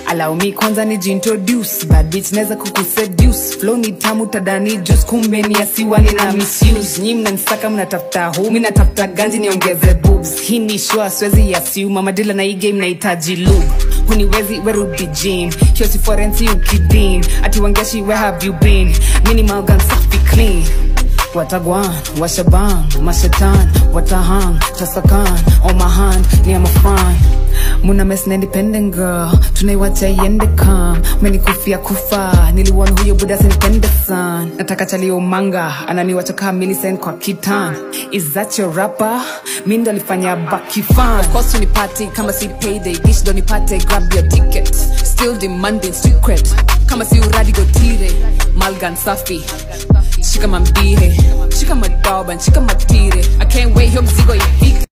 allow me kwanza nijiintroduce bad bitch naweza kukuseduce flow ni tamu tadani juice kumbe ni asiwani na misuse nyi mnanisaka mnatafuta hu mi natafuta ganji niongeze boobs hii ni shua siwezi assume amadila na hii game nahitaji lube huniwezi werudi gym hiyo si forensi ukidin ati wangeshi where have you been minimal gun safi clean Watagwan, Washaban, Mashatan, Watahang, Tasakan, on my hand, near my fine. Muna mess na independent girl, tunaiwacha iende kam menikufia kufa niliwona huyo buda sinipende san nataka chalio manga ananiwacha kaa Millicent kwa kitan is that your rapper mi ndo alifanya baki fan Of course unipate kama si payday dish ndo nipate grab your ticket still demanding street cred kama si uradi gotire malgan safi shika mambihe shika madoban shika matire i can't wait hiyo mzigo ifike